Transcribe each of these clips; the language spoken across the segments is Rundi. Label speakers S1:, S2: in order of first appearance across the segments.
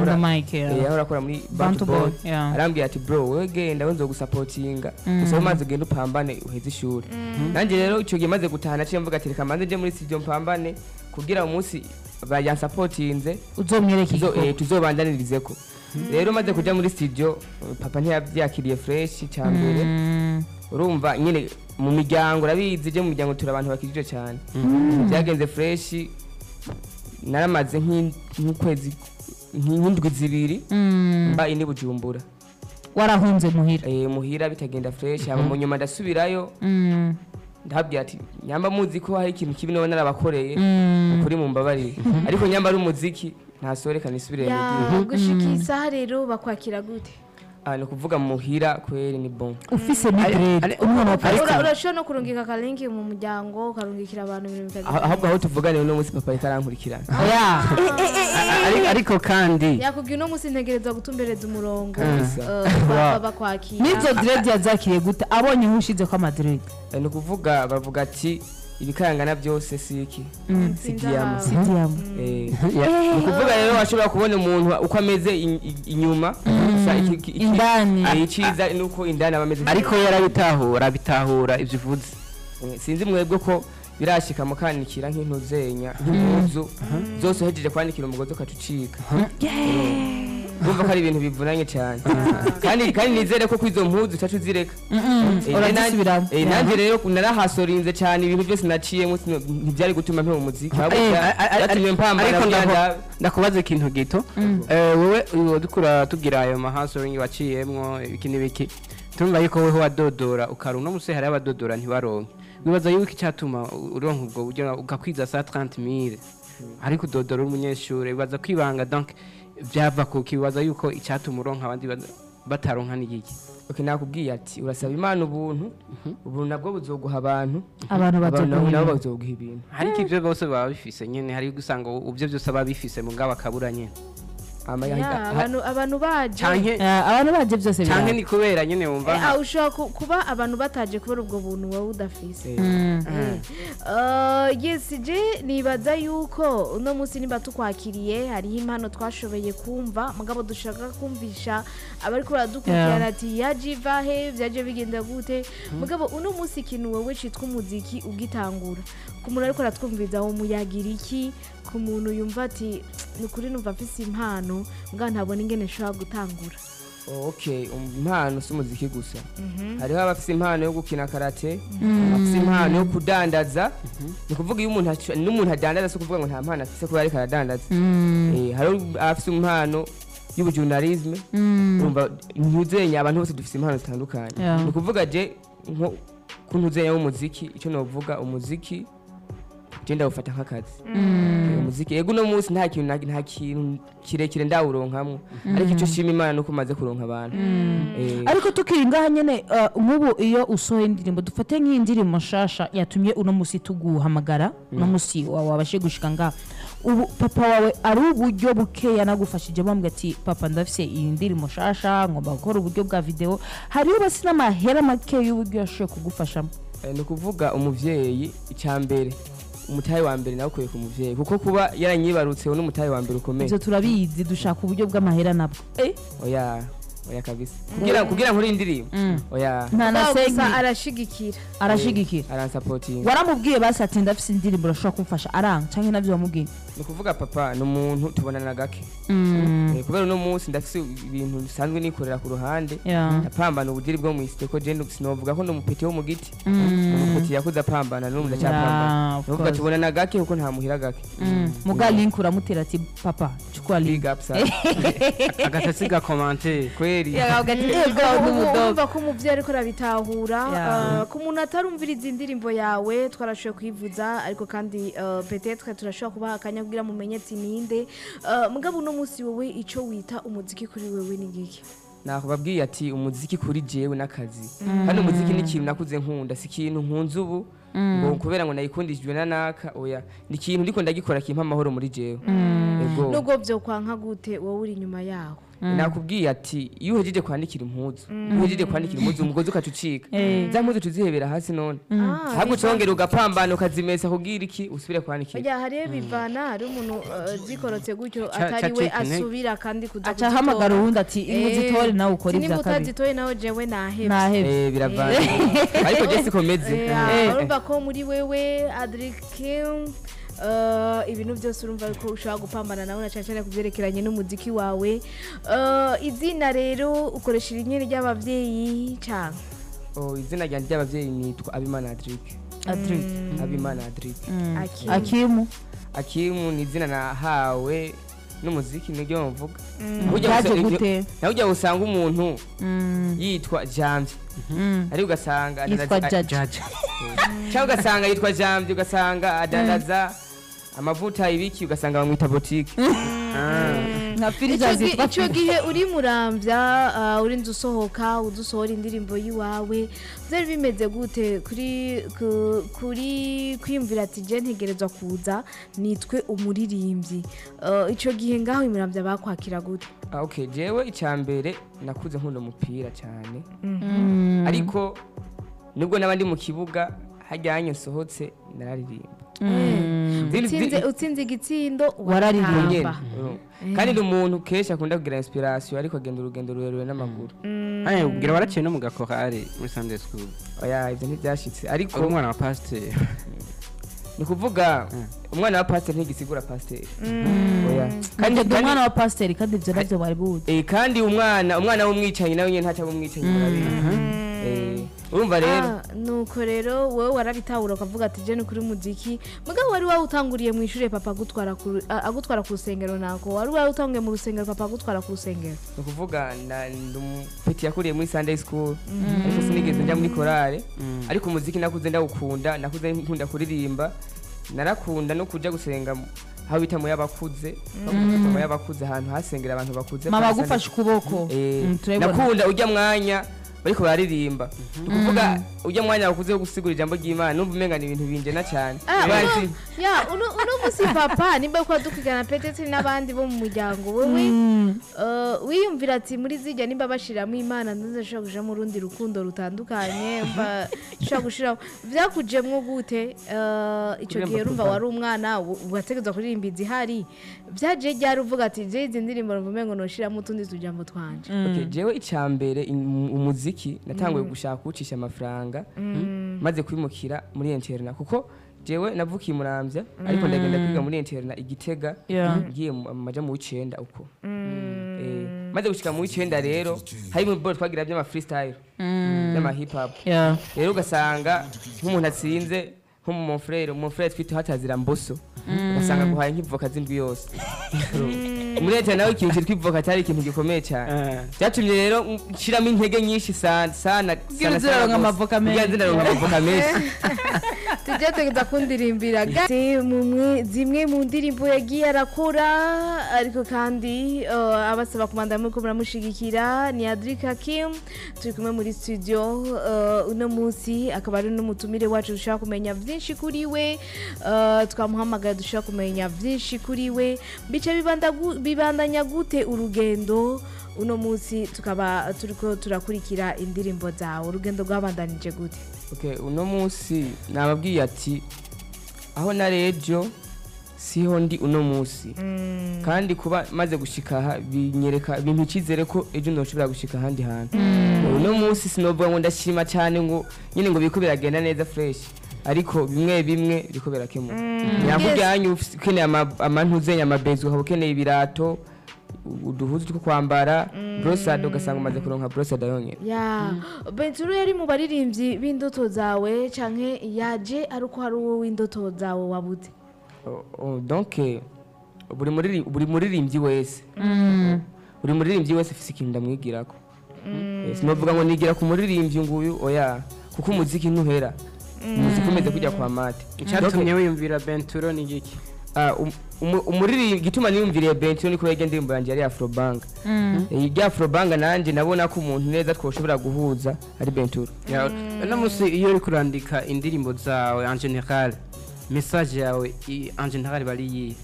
S1: on the
S2: akora
S1: mic
S2: eh,
S1: yeah.
S2: yahora akora muri
S1: Bantu
S2: Bantu Boy
S1: Boy, yeah.
S2: arambwira ati bro wewe genda we nzogusapotinga gusa umaze ugenda upambane uheze ishuri nanjye rero icyo gihe maze gutaha naciye mvuga ati reka manze nje muri studio mpambane kugira umunsi bayansapotinze
S1: uzomwereka
S2: tuzo-
S1: igikorwa
S2: eh, tuzobandaniririzeko rero maze kuja muri studio papa ntiyabyakiriye fresh cya mbere
S1: Mm,
S2: urumva nyine mu miryango urabizi je mu miryango turi abantu bakijije cyane byagenze fresh naramaze nk'in- nk'ukwezi nk'in- nk'indwi zibiri
S1: mm.
S2: mba ini bujumbura
S1: warahunze muhira
S2: eh, muhira bitagenda fresh hama mu nyuma ndasubirayo
S1: Mm,
S2: ndababwira ati nyamba muzi ko hari ikintu kibi naba narabakoreye
S1: mm.
S2: ukuri mu mbabarire ariko nyamba ari umuziki ntasorekana isubire mu gihe
S3: ya gushika isaha rero bakwakira gute
S2: ah, ni ukuvuga muhira kweri ni bon
S1: ufise ni
S4: Ari-
S1: grade
S4: ari-
S1: umwana wa
S4: ariko-
S1: pastor
S3: Ura- urashobora no kurungika akalinki mu muryango ukarungikira abantu ibintu
S2: Ah-
S3: bikagenda
S2: ahubwo aho tuvugane uno munsi papa ariko arankurikirana
S1: oya
S4: Ari- ariko kandi
S3: yakubwiye uno munsi ntegereza gutumbereza umurongo
S2: Kabisa.
S3: eh, ba- bakwakira
S1: n'izo dread yazakiriye gute abonye nk'ushize ko amadread
S2: Eh, ni ukuvuga bavuga ati ibikangana byose si iki
S1: Mm.
S2: si diyama
S3: Sinzi
S1: sidiyama
S2: Eh,
S4: ya-
S2: ni ukuvuga rero washobora kubona umuntu uko ameze in- i- inyuma gusa iki- iki- iki-
S1: Indani.
S2: Ah, iciza nuko indani aba ameze
S4: ariko yarabitahura abitahura ibyo uvuze
S2: Eh, sinzi mwebwe ko birashika mukanikira nk'intuzenya nk'impuzu zose uhejeje kwanikira umugozi ukacucika urumva ko ari ibintu bivunanye cyane kandi kandi nizere ko kwizo mpuzu utacu zireka Eh,
S1: urazisubiramo
S2: eh, nanjye rero narahasorinze cyane ibintu byose naciyemo sino- ntibyari gutuma mpe umuziki ahubwo
S1: Eh,
S2: bya-
S4: a- a-
S2: byatumye mpambana
S4: ariko
S2: kugira
S4: ndako-
S2: nda-
S4: ndakubaza ikintu gito Eh, wowe udukura tugira ayo mahasoringi waciyemwo ibiki n'ibiki turumva yuko weho wadodora ukara uno musi hari abadodora ntibaronke wibaza yuko icyatuma uronka ubwo buryo ugakwiza sa 30 mille ariko udodora uri umunyeshuri wibaza kwibanga donc byava kuki wibaza yuko icyatuma uronka abandi bada- bataronka n'igiki
S2: Ok, nakubwiye ati urasaba imana ubuntu ubuntu nabwo buzoguha abantu
S1: abantu
S2: abantu nabo
S1: bazoguha
S2: nabo bazoguha ibintu
S4: ariko ibyo bose baba bifise nyene hari gusanga ibyo byose baba bifise mugabo akabura nyene
S2: Ama-
S3: Ya,
S2: ha-
S3: abantu abantu baje
S4: canke
S1: Eh, abantu baje byose
S4: canke
S1: biraba
S4: ni kubera nyene wumva
S3: Eh,
S4: nka-
S3: ah, ushobora ku- kuba abantu bataje kubera ubwo buntu wowe udafise
S2: eh,
S1: Mm.
S3: Eh, eh, yes je nibaza yuko uno munsi niba tukwakiriye hariho impano twashoboye kumva mugabo dushaka kumvisha abari baradukurikirana ati yaje iva he byaje bigenda gute mugabo uno munsi ikintu wowe citwa umuziki ugitangura ku muntu ariko aratwumviza wo muyagira iki ku muntu yumva ati ni ukuri numva mfise impano mugabo ntabona ingene nshobora gutangura
S2: oh, ok impano si umuziki gusa hariho abafite impano yo gukina karate abafite impano yo kudandaza ni ukuvuga iyo umuntu acu- n'umuntu adandaza si ukuvuga ngo nta mpano afite kuba ariko aradandaza Eh, hariho abafite impano y'ubujurnalisme urumva ntuzenya abantu bose dufite impano zitandukanye
S1: Yeah.
S2: ni ukuvuga je nko ku ntuzenya w'umuziki icyo novuga umuziki je ndawufata nk'akazi Eh, umuziki ego uno munsi nta kintu na- nta kintu kirekire ndawuronkamwo ariko icyo shima imana nuko umaze kuronka abantu Eh,
S1: ariko tukiri ngaha nyene eh, nk'ubu iyo usohoye indirimbo dufate nk'indirimbo nshasha yatumye uno musi tuguhamagara uno musi wawe wabashe gushika ngaha ubu papa wawe ari uburyo bukeya nagufashije bambwira ati papa ndafise iyi ndirimbo nshasha ngomba gukora uburyo bwa video hariho basi n'amahera makeya y'uburyo yashoboye kugufashamo
S2: Eh, ni ukuvuga umuvyeyi icya mbere umutahe wa mbere nawe ukwiye ku muvyeyi kuko kuba yaranyibarutse uwo n'umutahe wa mbere ukomeye
S1: ivyo turabizi dushaka uburyo bw'amahera nabwo eh
S2: oya oya kabisa kugira kugira nkuri indirimbo oya
S1: nta na
S3: Mugabo
S1: sengi
S3: gusa arashigikira
S1: arashigikira
S2: aransapotinga
S1: waramubwiye basi ati ndafise indirimbo urashobora kumfasha aranga canke navyo wamubwiye
S2: ni ukuvuga papa ni umuntu tubonana gake
S1: Mm,
S2: Eh, kubera uno munsi ndafise ibintu bisanzwe nikorera ku ruhande
S1: yeah.
S2: ndapambana ubugiri bwo mw'isite ko je sinovuga ko ndi umupeti wo mu giti
S1: Mm.
S2: umupeti yakuze apambana n'ubu
S1: Yeah,
S2: ndacyapambana
S1: of
S2: nuvuga
S1: course.
S2: tubonana gake kuko nta muhira gake
S1: Mm. muga link uramutera ati papa chukua link
S2: big up sana
S4: agatasi gakomante
S2: kweli
S3: urumva ko umubyeyi ariko arabitahura
S1: Yeah.
S3: uh, ku muntu atarumviriza indirimbo yawe twarashoboye kuyivuza ariko kandi uh, petetre turashobora kubaha akanya kugira mumenye ati ninde Uh, mugabo uno munsi wowe icyo wita umuziki kuri wewe ni ngiki
S2: nakubabwiye ati umuziki kuri jewe n'akazi kandi umuziki ni ikintu nakuze nkunda si ikintu nkunze ubu ngo kubera ngo nayikundishijwe na naka oya ni ikintu ndiko ndagikora kimpa amahoro muri jewe ego
S3: nubwo byo kwanka gute wowe uri inyuma yaho
S2: nakubwiye ati iyo uhejeje kwandikira impuzu iyo uhejeje kwandikira impuzu umugozi ukaca ucika
S1: Eh.
S2: za mpuzu tuzihebera hasi none
S3: Ah,
S2: ahubwo
S3: biva-
S2: ucongera ugapambana ukazimesa kubwira iki usubire kwandikira
S3: Oya hariyo bivana hari umuntu uh, zikorotse gutyo
S4: Ca-
S3: atari we
S4: cacika intege.
S3: asubira kandi kuza
S1: aca ahamagara uwundi ati imuzitore nawe ukora ibya
S3: nimba
S1: kabiri
S3: utazitoye nawe jewe nahebye
S1: nahebe
S2: Eh, biravana ariko jesi komeze
S3: Eh,
S1: Eh.
S3: urumva ko muri wewe Adric Kim Uh, ibintu byose urumva ko ushobora gupambana nawe na cyane cyane ku byerekeranye n'umuziki wawe Uh, izina rero ukoresha irinyeri ry'ababyeyi cyane
S2: Oh, izina ryanjye ry'ababyeyi nitwa abimana adric
S1: Adric
S2: abimana adric
S3: Akim.
S1: akimu
S2: akimu ni izina nahawe n'umuziki niryo mvuga Ujya
S1: byaje
S2: gusa-
S1: gute
S2: nawe ujya usanga umuntu
S1: Mm,
S2: yitwa jamvye
S1: mm.
S2: ariko ugasanga
S1: yitwa
S2: adandaza-
S1: jaja
S4: jaja
S2: cyangwa ugasanga yitwa jamvye ugasanga adandaza amavuta ibiki ugasanga bamwita botike
S1: nka firiza
S3: Ico gi-
S1: zitwa
S3: ico gihe uri murambya uh, uri nzu usohoka udusohora indirimbo y'iwawe byari bimeze gute kuri ku- kuri kwiyumvira ati je ntegerezwa kuza nitwe umuririmbyi Uh, ico gihe ngaho imurambya bakwakira gute
S2: Ah, okay jewe icyambere nakuze nkunda umupira cyane
S1: Mm,
S2: ariko nubwo naba ndi mu kibuga hajyanye nsohotse nararirimba
S1: mm.
S2: Zindi-
S3: utsinze
S2: zi-
S3: utsinze igitsindo
S1: Wararirimba.
S2: nyene,
S3: uratamba
S2: urumva. kandi ni umuntu kenshi akunda kugira inspiration ariko agenda urugendo rurerure n'amaguru
S4: Aya, ubwira waraciye no mu gakorari muri Sunday school
S2: oya ibyo ntibyashitse ariko
S4: uri umwana wa pasiteri
S2: ni kuvuga umwana wa pasiteri ntigisigura pasiteri oya kandi
S1: ndi umwana
S2: kandi
S1: wa pasiteri kandi ibyo nabyo bari buzi
S2: eh, kandi umwana umwana w'umwicanyi nawe nyine ntacyo umwicanyi murabizi Eh, urumva rero
S3: Ah, nuko rero wowe warabitahura ukavuga ati je ni kuri muziki mugabo wari wawutanguriye mu ishuri papa agutwara ku a- agutwara ku rusengero nako wari wawutanguye mu rusengero papa agutwara ku rusengero
S2: ni ukuvuga na- ndi umupeti yakuriye muri sunday school ariko sinigeze njya muri korale ariko umuziki nakuze ndawukunda nakuze nkunda kuririmba narakunda no kujya gusenga mu- aho bita mu y'abakuze mu y'abakuze ahantu hasengera abantu bakuze
S1: mama
S2: kwa Sunday
S1: agufashe ukuboko
S2: Eh,
S1: Mm, turabibona
S2: nakunda ujya mwanya bariko bararirimba ni ukuvuga ujya mwanya wakuze wo gusigura ijambo ry'imana numva umenga ni ibintu binjena cyane
S3: Ah,
S2: Bazi-
S3: ya uno uno musi papa nimba ko dukwigana petete n'abandi bo mu muryango wewe
S1: Mm.
S3: uh, wiyumvira ati muri zijya nimba bashiramo imana ndashobora kujamo urundi rukundo rutandukanye mba ushobora gushiramo byakujemwo gute uh, icyo
S2: Kuririmba
S3: gihe urumva
S2: kuva-
S3: wari umwana u- ugategerezwa kuririmba izihari byaje ryari uvuga ati je izi ndirimbo numva umengo noshiramo utundi tujambo twanje
S2: Okay, jewe icyambere in- umuziki natanguye gushaka kuwucisha amafaranga maze kwimukira muri interna kuko jewe navukiye murambya ariko ndagenda kwiga muri interna igitega
S1: Yeah.
S2: ngiye mu- amaja mu w'icenda uko Eh, maze gushika mu w'icenda rero hari mu bolo twagira by'ama freestyle by'ama hip hop
S1: Yeah.
S2: rero ugasanga nk'umuntu atsinze nko mu monfrere monfrere twite hatazira mboso ugasanga guhaye nk'ivoka z'indwi yose muri leta nawe ikintu cyitwa ivoka cyari ikintu gikomeye cyane byatumye rero nshyiramo intege nyinshi sana sana
S1: Kugira uze uraronka amavoka menshi.
S2: kugira uze uraronka amavoka menshi
S3: tujya tugenda kundirimbira gati mumwe zimwe mu ndirimbo yagiye arakora ariko kandi uh, abasaba kumanda muri ko muramushigikira ni Adric Hakim turi kumwe muri studio uh, uno munsi akaba ari n'umutumire wacu dushaka kumenya byinshi kuri we uh, twamuhamagaye dushaka kumenya byinshi kuri we bice bibanda gu- bibandanya gute urugendo uno munsi tukaba turiko turakurikira indirimbo zawe urugendo rwabandanije gute
S2: Okay, uno munsi nababwiye ati aho narejo siho ndi uno munsi kandi kuba maze gushika aha binyereka bintu icyizere ko ejo ndoshobora gushika ahandi hantu uno munsi sinovuga ngo ndashima cyane ngo nyine ngo biko biragenda neza fresh ariko bimwe bimwe biriko birakemuka yakujyanye ukeneye ama- amantuzenya amabenzi ukaba ukeneye ibirato uduhuzu two kwambara brosado ugasanga umaze kuronka brosado yonyine
S3: ya bensuru yari mu baririmbyi b'indoto zawe canke yaje ari uko hari uwo w'indoto zawe wabuze
S2: Oh, oh, donc eh, buri muriri- buri muririmbyi wese buri muririmbyi wese afise ikintu ndamwigirako Eh, sinovuga ngo nigira ku muririmbyi nguyu oya kuko umuziki ntuhera umuziki umeze kujya kwa mate
S4: icyatumye wiyumvira benturo ni igiki
S2: Ah, um- umu- umuririmbyi gituma niyumviriye bentio niko yajya indirimbo yanjye yari afrobang irya afrobang nanjye nabona ko umuntu neza twoshobora guhuza ari benturo
S4: Ya, uno munsi iyo uri kurandika indirimbo zawe en general message yawe i- en general bari iyihe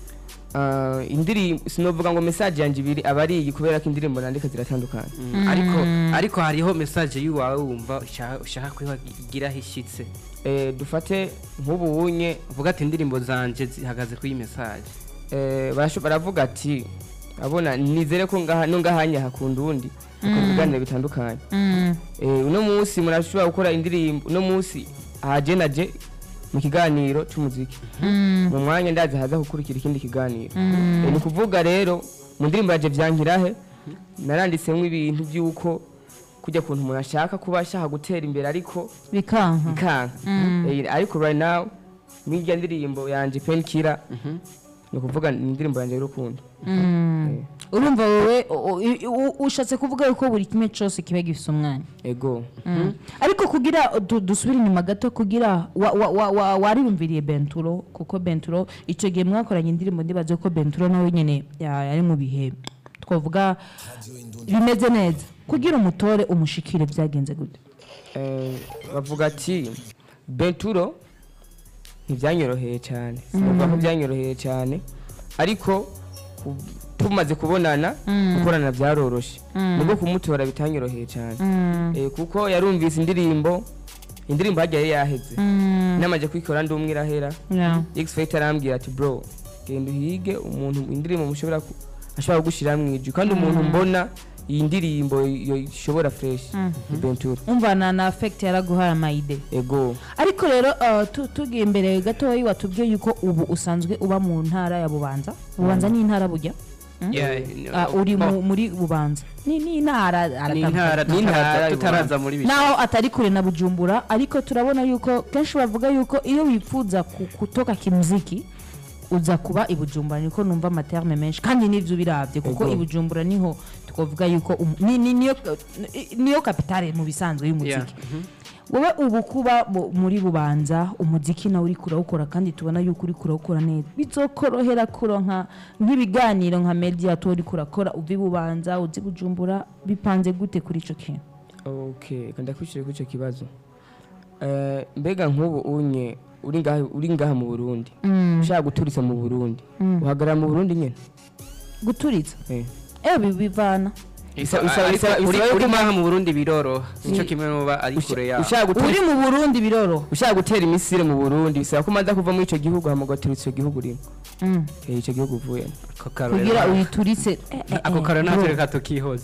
S2: ah, indirimbo sinovuga ngo message yanje ibiri aba ari iyi kubera ko indirimbo nandika ziratandukanye
S4: Mm, ariko ariko hariho message y'uwawe wumva ushaka ushaka kwigira hishyitse
S2: Eh, dufate nk'ubu wunye
S4: uvuga ati indirimbo zanje zihagaze kuri iyi message
S2: eh, barasho- baravuga ati abona nizere ko ngaha no ngahanya hakunda undi kuko ibiganiro bitandukanye
S1: Mm.
S2: Eh, uno munsi murashobora gukora indirimbo uno munsi haje naje mu kiganiro cy'umuziki
S1: Mm.
S2: mu mwanya ndazi haza gukurikira ikindi kiganiro Eh, ni ukuvuga rero mu ndirimbo yaje byankirahe naranditsemo ibintu by'uko kujya kuntu umuntu ashaka kuba ashaka gutera imbere ariko
S1: bikanka
S2: bikanka Eh, ariko right now n'irya ndirimbo yanje penkira ni ukuvuga ni indirimbo yanjye y'urukundo
S1: Mm. urumva wowe u- u- u- ushatse kuvuga yuko buri kimwe cyose kiba gifite umwanya
S2: ego
S1: Mm. ariko kugira du- dusubire inyuma gato kugira wa- wa- wa- wa- wariyumviriye benturo kuko benturo icyo gihe mwakoranye indirimbo ndibaze ko benturo nawe nyine ya- yari mu bihe twavuga bimeze neza kugira umutore umushikire byagenze gute
S2: Eh, bavuga ati benturo ntibyanyoroheye cyane sinavuga ko byanyoroheye cyane ariko ku- tumaze kubonana gukorana byaroroshye nubwo kumutora bitanyoroheye cyane Eh, kuko yarumvise indirimbo indirimbo hajya yari yaheze namaze kwikora ndi umwe irahera
S1: Yeah.
S2: x factor arambwira ati bro genda uhige umuntu indirimbo mushobora ku- ashobora kugushyira mu ijwi kandi umuntu mbona iyi ndirimbo yo- ishobora fresh ni benturo
S1: umva na na affect yaraguhaye amayide
S2: ego
S1: ariko rero uh, tu- tugiye imbere gatoya watubwiye yuko ubu usanzwe uba mu ntara ya bubanza bubanza ni intara bujya
S4: Yeah,
S1: Ah, uri mu- muri bubanza ni ni intara
S4: ni
S1: aratandukanye.
S4: intara
S2: Ni intara
S4: tutaraza-
S2: y'u
S4: tutaraza muri bishya
S1: naho atari kure na bujumbura ariko turabona yuko kenshi bavuga yuko iyo wifuza ku- kutoka kimuziki uza kuba i bujumbura niko numva amaterme menshi kandi n'ibyo birabye kuko
S2: Ego.
S1: i bujumbura niho twavuga yuko umu- ni- ni- niyo niyo kapitale mu bisanzwe
S4: Yeah,
S1: y'umuziki
S4: mhm.
S1: wowe ubu kuba mu- muri bubanza umuziki nawe uri kurawukora kandi tubona yuko uri kurawukora neza bizokorohera kuronka nk'ibiganiro nka mediator uri kurakora uva i bubanza uzi bujumbura bipanze gute kuri icyo kintu
S2: okay reka ndakwishyure kuri icyo kibazo Eh, mbega nk'ubu unye uri ngaha uri ngaha mu burundi ushaka guturitsa mu burundi uhagarara mu burundi nyine
S1: guturitsa
S2: Eh.
S1: eh bi- bivana
S2: Isa-
S4: Ah,
S2: isa-
S4: ariko
S2: isa-
S4: uri
S2: isa-
S4: uri
S2: isa-
S4: ngaha mu burundi biroroha nicyo kimwe n'uba ari kure yaho
S2: ushaka
S1: uri
S2: guturi-
S1: mu burundi biroroha
S2: ushaka gutera imisire mu burundi bisaba ko umanza kuva muri icyo gihugu hama ugaturutsa icyo gihugu urimo
S1: Mm.
S2: Eh, icyo gihugu uvuyemo
S4: ako karorero
S1: kugira uyituritse eh, eh,
S4: ako
S1: eh,
S4: karorero
S1: bro.
S4: natwe reka tukihoza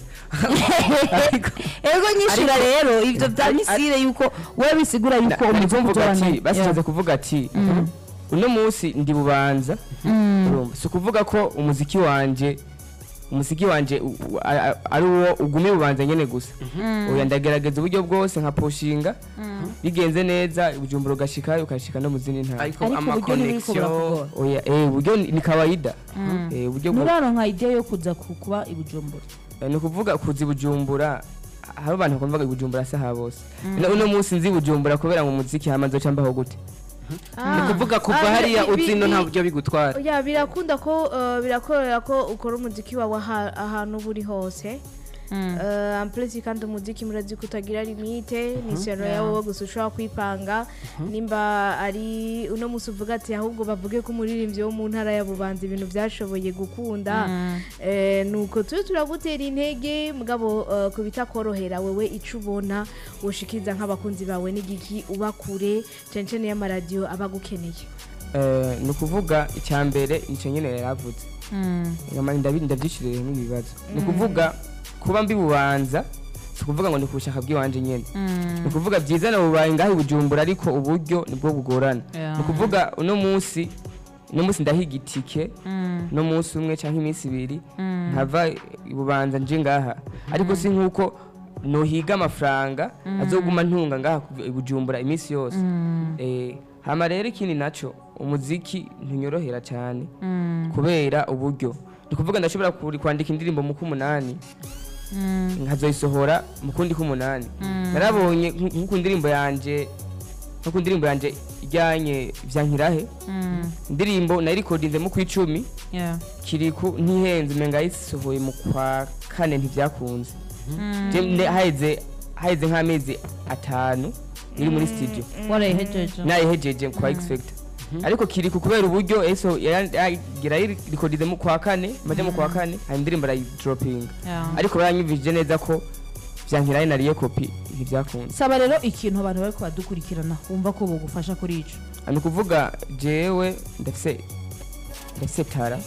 S1: ego nyishura rero ivyo vya misire yuko wowe bisigura yuko umuvugo
S2: mvuga ati
S1: utoranya
S2: basigaze kuvuga ati uno munsi ndi bubanza urumva si ukuvuga ko umuziki wanje umuziki wanje u- u- a- a- ari uwo ugumye bubanza nyene gusa oya ndagerageza uburyo bwose nka poshinga bigenze neza ubujumbura ugashika ukashika no mu zindi ntara
S4: ariko
S1: ariko uburyo ntibiriko
S4: amakonegisiyo
S1: burakugora
S2: oya eh uburyo ni ni kawaida eh uburyo bwo
S1: nuraronka idea yo kuza ku- kuba i bujumbura
S2: Eh, ni ukuvuga kuzi bujumbura hari abantu bakumvaga ibujumbura si aha bose Uno- uno munsi nzi bujumbura kubera mu muziki hama nzoca mbaho gute
S4: ni ukuvuga kuva hariya uzino nta buryo bigutwara
S3: ya birakunda ko uh, birakorera ko ukora umuziki wawe aha- ahantu uba uri hose Uh, ampulisi kandi umuziki murazi ko utagira limite ni ishyano yawe wowe gusa ushobora kwipanga nimba ari uno munsi uvuga ati ahubwo bavuge ko umuririmbyi wo mu ntara ya bubanza ibintu byashoboye gukunda Eh, nuko turi turagutera intege mugabo uh, ku bitakorohera wewe icyo ubona ushikiza nk'abakunzi bawe n'igiki uba kure cyane cyane y'amaradiyo aba agukeneye
S2: Eh, ni ukuvuga icya mbere nicyo nyine yari avuze Nyama ndabi- ndabyishyurire nk'ibibazo ni ukuvuga kuba mbibubanza si ukuvuga ngo ni ku bushaka bw'iwanje nyine ni ukuvuga byiza na bubaye ngaho i bujumbura ariko uburyo nibwo bugorana
S1: Yeah.
S2: ni ukuvuga uno munsi uno munsi ndahiga itike uno munsi umwe cyangwa iminsi ibiri nkava i bubanza nje ngaha ariko si nk'uko nohiga amafaranga azoguma ntunga ngaha ku- i bujumbura iminsi yose Eh, hama rero ikindi naco umuziki ntunyorohera cyane kubera uburyo ni kuvuga ndashobora kuri- kwandika indirimbo mu k'umunani nkazoyisohora mu kundi k'umunani narabonye nk- nko ku ndirimbo yanje nko ku ndirimbo yanje ijyanye vya nkirahe indirimbo nayirikodinze mu kw'icumi
S1: Yeah.
S2: kiriku ntihenze umenga yayisohoye mu kwa kane ntivyakunze Je ne- haheze haheze nk'amezi atanu iri muri studio
S1: warayihejeje
S2: nayihejeje kwa x factor ariko kiriku kubera uburyo eso yagira yirikodide mu kwa kane maze mu kwa kane hanyuma indirimbo arayidropinga
S1: Yeah.
S2: ariko baranyumvije neza ko vyankiraye nariye kopi ntibyakunze
S1: saba rero ikintu abantu bari kubadukurikirana wumva ko bugufasha kuri ico
S2: ni ukuvuga jewe ndafise ndafise tara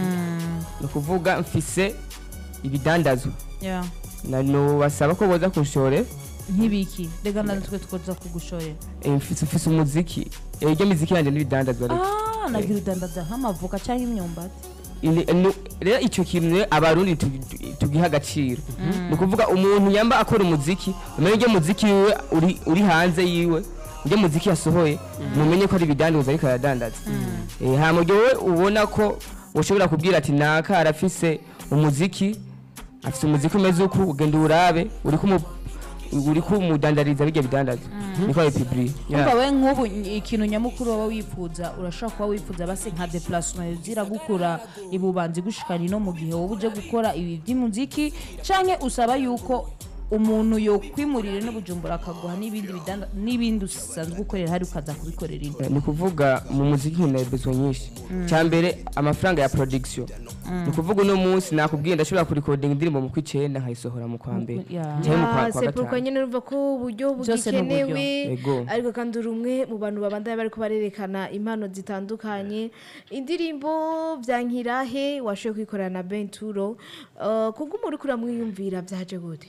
S2: ni ukuvuga mfise ibidandazwa
S1: Yeah.
S2: na nubasaba ko boza kunshore
S1: nk'ibiki reka natwe twoza kugushorera
S2: eh, mfise mfise umuziki eh, iryo miziki yanje n'ibidandazwa rero
S1: ah nagira udandaza nk'amavoka cyangwa imyumbati
S2: Ini- nu- rero icyo kintu rero abarundi tu- tu- tugiha agaciro ni ukuvuga umuntu yamba akora umuziki umenye ujya muziki wiwe uri- uri hanze yiwe ujya muziki yasohoye mumenye ko ari ibidandaza ariko aradandaza Eh, hama ujya wowe ubona ko ushobora kubwira ati naka arafise umuziki afise umuziki umeze uku ugenda uwurabe uri kumu- uri kumudandariza bijya bidandaza niko abipiburiye
S1: umva we nk'ubu ikintu nyamukuru waba wifuza urashobora kuba wifuza base nka deplacement zira gukura ibubanzi gushikana ino mu gihe wowe uje gukora ibi by'umuziki canke usaba yuko umuntu yokwimurira n'ubujumbura akaguha n'ibindi bidanda n'ibindi usanzwe ukorera hari ukaza kubikorera ino
S2: ni ukuvuga mu muziki nkeneye bezo nyinshi cya mbere amafaranga ya production ni ukuvuga uno munsi nakubwiye ndashobora kurikodinga indirimbo mu kw'icyenda nkayisohora mu kwa mbere
S1: Yeah.
S2: cyangwa mu kwa
S3: Ah,
S2: kwa
S3: c'est pourquoi
S2: gatanu
S3: nyine urumva ko uburyo
S1: Byose ni uburyo.
S3: bugikenewe
S2: Ego.
S3: ariko kandi uri umwe mu bantu babandanya bari barerekana impano zitandukanye indirimbo bya nkirahe washoboye kwikorana na benturo uh, kubwo muri kuramwiyumvira byaje gute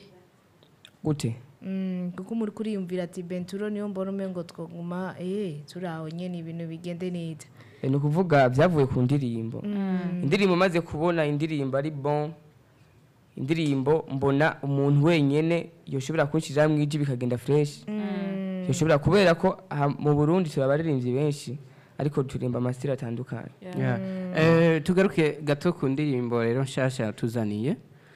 S2: gute
S3: Mm, kuko muri kuriyumvira ati benturo niyo mbona umwe ngo twaguma eh turi aho nyine ibintu bigende neza
S2: Eh, ni ukuvuga byavuye ku ndirimbo indirimbo maze kubona indirimbo ari bon indirimbo mbona umuntu wenyine yoshobora kunshyirira mu ijwi bikagenda fresh yoshobora kubera ko aha mu burundi turi abaririmbyi benshi ariko turirimba amasitiri atandukanye
S4: Yeah. Eh, tugaruke gato ku ndirimbo rero nshasha tuzaniye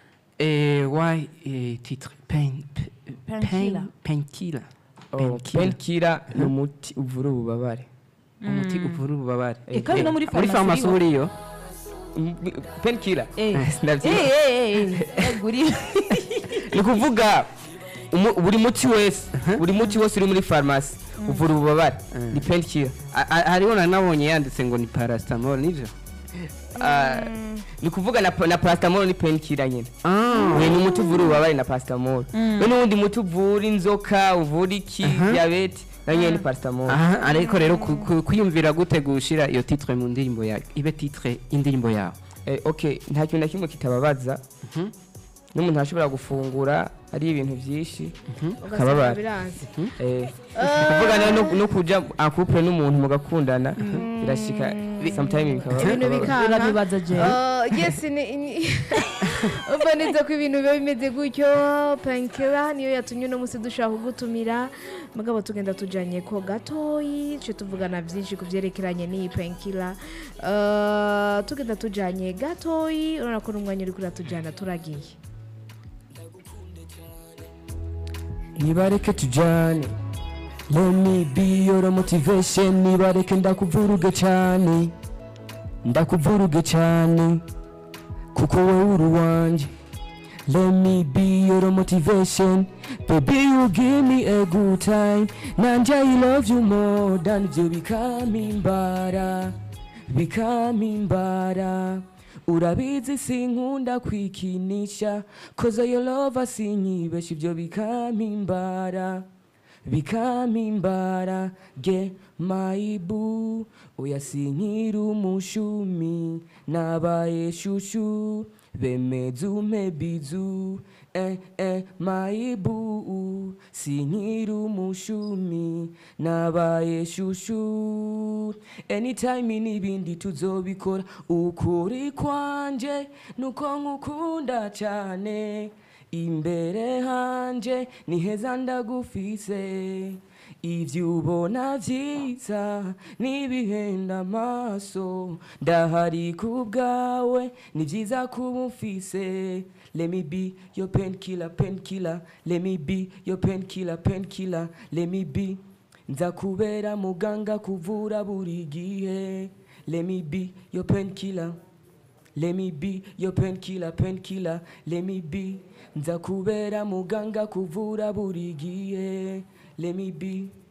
S4: Eh, why eh, titre pain p-
S1: Painkiller.
S4: pain painkiller
S2: Oh,
S4: Painkiller.
S2: painkiller ni umuti uvura ububabare
S4: umuti uvura ububabare
S1: Eh, kandi no muri
S4: muri
S1: farumasi
S4: farumasi
S1: uriho.
S4: uriyo
S2: painkiller
S1: Eh.
S2: Ndavyibuka.
S1: Eh, eh, eh, eh, guri
S2: ni ukuvuga umu- buri muti wese buri muti wose uri muri farumasi uvura ububabare ni painkiller
S4: A- a- hariho na nabonye yanditse ngo ni paracetamol nivyo
S2: Ah, ni ukuvuga na, na paracetamol ni painkiller nyine
S4: Ah.
S2: ni umuti uvura ububabare na paracetamol we n'uwundi muti uvura inzoka uvura iki diyabete na nyine ni paracetamol
S4: Aha, ariko rero ku- ku- kwiyumvira gute gushira iyo titre mu ndirimbo yawe ibe titre indirimbo yawe
S2: Eh, okay nta kintu na kimwe kitababaza n'umuntu ashobora gufungura ari ibintu byinshi
S3: ugasanga
S2: Kababara.
S3: biranze
S2: Eh, kuvuga nawe no- no kuja akupure n'umuntu mugakundana birashika sometime bikaba
S3: ibintu
S2: bikaba-
S3: bikanga
S1: urabibaza jewe
S3: Uh, yes ni ni- umva neza ko ibintu biba bimeze gutyo pankera niyo yatumye uno munsi dushaka kugutumira mugabo tugenda tujanye ko gatoyi tuje tuvugana byinshi ku byerekeranye n'iyi pankera uh, tugenda tujanye gatoyi urabona ko n'umwanya uri kuratujyana turagiye
S2: nibareke tujane let me be your motivation nibareke ndakuvuruge cyane ndakuvuruge cyane kuko wowe uri uwanjye let me be your motivation baby you give me a good time nanjye i love you more than ibyo bikampimbara bikampimbara urabizi sinkunda kwikinisha koza yo love sinyibesha ibyo bikampimbara bikampimbara ge mayibu oya sinkiri umushumi nabaye shushu bemezu mebizu eh, eh, mayibu sinkiri umushumi nabaye shushu anytime n'ibindi tuzobikora ukuri kwanje nuko nkukunda cyane imbere hanje ni heza ndagufise ivyo ubona vyiza n'ibihenda amaso ndahari ku bwawe ni vyiza kuba umfise let me be your painkiller painkiller let me be your painkiller painkiller let me be nza kubera muganga kuvura buri gihe let me be your painkiller Let me be your painkiller, painkiller. Let me be. Nza kubera muganga kuvura buri gihe. Let me be